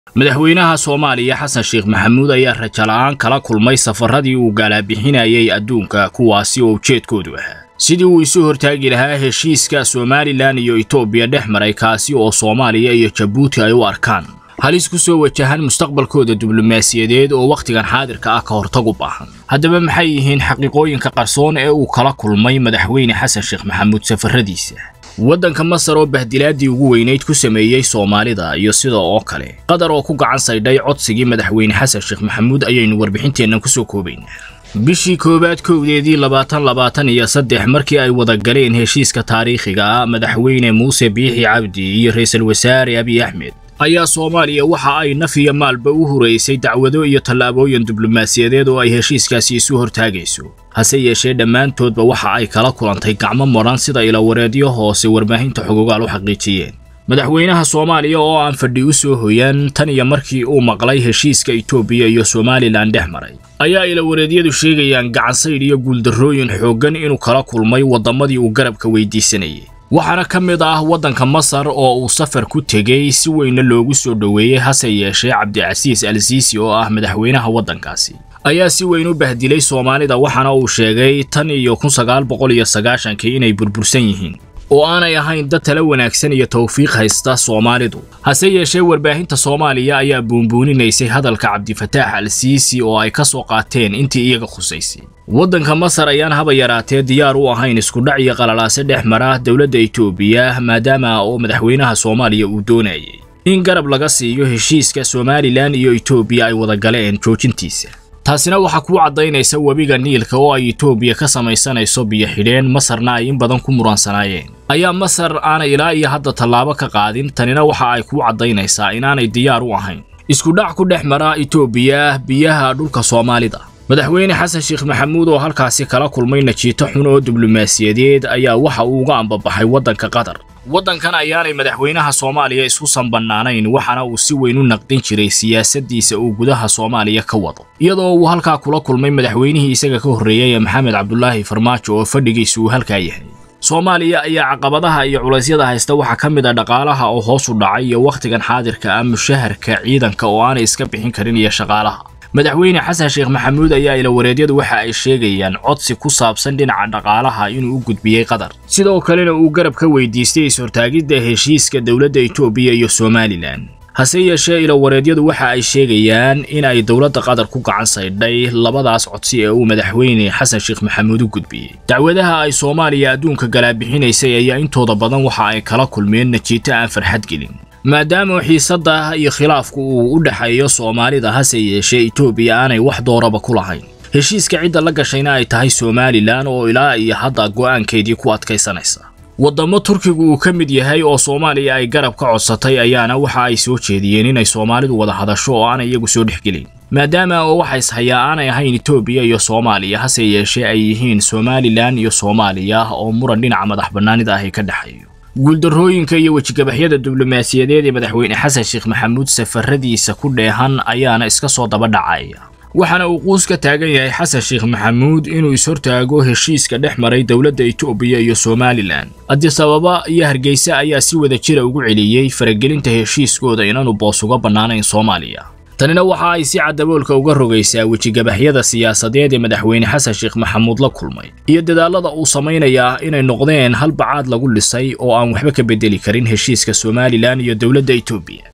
madaxweynaha soomaaliya xasan sheekh maxamuud ayaa rajala'aan kala kulmay safaradii uu galaabixinayay adduunka kuwaasi oo ujeedkoodu ahaa sidii uu isu hortaagi lahaa heshiiska somalilan iyo etoobiya dhex maray kaasi oo soomaaliya iyo jabuuti ay u arkaan halis ku soo wajahan mustaqbalkooda diblomaasiyadeed oo wakhtigan xaadirka ah ka hortag u baahan haddaba maxay yihiin xaqiiqooyinka qarsoon ee uu kala kulmay madaxweyne xasan sheekh maxamuud safaradiisa waddanka masar oo bahdilaadii ugu weynayd ku sameeyey soomaalida iyo sida oo kale qatar oo ku gacan saydhay codsigii madaxweyne xasan sheekh maxamuud ayaynu warbixinteennan kusoo koobaynaa bishii koowaad kowdeedii labaatan labaatan iyo saddex markii ay wada galeen heshiiska taariikhiga ah madaxweyne muuse biixi cabdi iyo ra-iisul wasaare abiy axmed ayaa soomaaliya waxa ay naf iyo maalba u huraysay dacwado iyo tallaabooyin diblomaasiyadeed oo ay heshiiskaasi isu hortaagayso hase yeeshee dhammaantoodba waxa ay kala kulantay gacmo madhan sida ilawareedyo hoose warbaahinta xogogaal u xaqiijiyeen madaxweynaha soomaaliya oo aan fadhi u soo hoyan tan iyo markii uu maqlay heshiiska etoobiya iyo somalilan dhex maray ayaa ilawareedyadu sheegayaan gacansaydh iyo guuldarrooyin xooggan inuu kala kulmay waddamadii uu garabka weydiisanayay waxaana ka mid ah waddanka masar oo uu safar ku tegey si weynna loogu soo dhoweeyey hase yeeshee cabdicasiis al siisi oo ah madaxweynaha waddankaasi ayaa si weyn u bahdilay soomaalida waxaana uu sheegay tan iyo kun sagaal boqol iyo sagaashankii inay burbursan yihiin oo aanay ahayn dad tala wanaagsan iyo tawfiiq haysta soomaalidu hase yeeshee warbaahinta soomaaliya ayaa buunbuuninaysay hadalka cabdifataax al siisi oo ay ka soo qaateen intii iyaga khusaysay waddanka masar ayaan haba yaraatee diyaar u ahayn iskudhac iyo qalalaase dhex mara dowladda etoobiya maadaama oo madaxweynaha soomaaliya uu doonayay in garab laga siiyo heshiiska somalilan iyo etoobiya ay wada galeen joojintiisa taasina waxaa kuu caddaynaysa webiga niilka oo ay etoobiya ka samaysanayso biyo xidheen masarna ay in badan ku muransanaayeen ayaa masar aanay ilaa iyo hadda tallaabo ka qaadin tanina waxa ay kuu caddaynaysaa inaanay diyaar u ahayn iskudhac ku dhex mara etoobiya biyaha dhulka soomaalida madaxweyne xasan sheekh maxamuud oo halkaasi kala kulmay najiito xun oo diblomaasiyadeed ayaa waxa uu uga ambabaxay waddanka qatar waddankan ayaanay madaxweynaha soomaaliya isku sanbannaanayn waxaana uu si weyn u naqdin jiray siyaasaddiisa uu gudaha soomaaliya ka wado iyadoo uu halkaa kula kulmay madaxweynihii isaga ka horreeyay ee maxamed cabdulaahi farmaajo oo fadhigiisu uu halkaa yahay soomaaliya ayaa caqabadaha iyo culaysyada haysta waxaa ka mid a dhaqaalaha oo hoos u dhacay iyo wakhtigan xaadirka ah mushaharka ciidanka oo aanay iska bixin karin iyo shaqaalaha madaxweyne xasan sheekh maxamuud ayaa ilawareedyadu waxa ay sheegayaan codsi ku saabsan dhinaca dhaqaalaha inuu u gudbiyey qatar sidoo kalena uu garab ka weydiistay is-hortaagidda heshiiska dowladda etoobiya iyo somalilan hase yeeshee ilawareedyadu waxa ay sheegayaan in ay dowladda qatar ku gacan saydhay labadaas codsi ee uu madaxweyne xasan sheekh maxamuud u gudbiyey dacwadaha ay soomaaliya adduunka galaabixinaysay ayaa intooda badan waxa ay kala kulmeen najiito aan farxad gelin maadaama xiisadda iyo khilaafku uu u dhexeeyo soomaalida hase yeeshee etoobiya aanay wax dooraba ku lahayn heshiiska cidda la gashayna ay tahay somalilan oo ilaa iyo hadda go'aankeedii ku adkaysanaysa waddamo turkigu uu ka mid yahay oo soomaaliya ay garab ka codsatay ayaana waxa ay soo jeediyeen inay soomaalidu wada hadasho oo aanay iyagu soo dhexgelin maadaama oo waxa ishayaa aanay ahayn etoobiya iyo soomaaliya hase yeeshee ay yihiin somalilan iyo soomaaliya oo muran dhinaca madax bannaanida ahi ka dhexeeyo guuldarrooyinka iyo wejigabaxyada diblomaasiyadeed ee madaxweyne xasan sheekh maxamuud safaradiisa ku dheehan ayaana iska soo daba dhacaya waxaana uu quus ka taagan yahay xasan sheekh maxamuud inuu is-hortaago heshiiska dhex maray dowladda etoobiya iyo somalilan adisababa iyo hargeysa ayaa si wada jira ugu celiyey faragelinta heshiiskooda inaanu boos uga bannaanayn soomaaliya tanina waxa ay si caddaboolka uga rogaysaa wejigabaxyada siyaasadeed ee madaxweyne xasan sheekh maxamuud la kulmay iyo dadaallada uu samaynayaa inay noqdeen hal bacaad lagu dhisay oo aan waxba ka beddeli karin heshiiska somalilan iyo dowladda etoobiya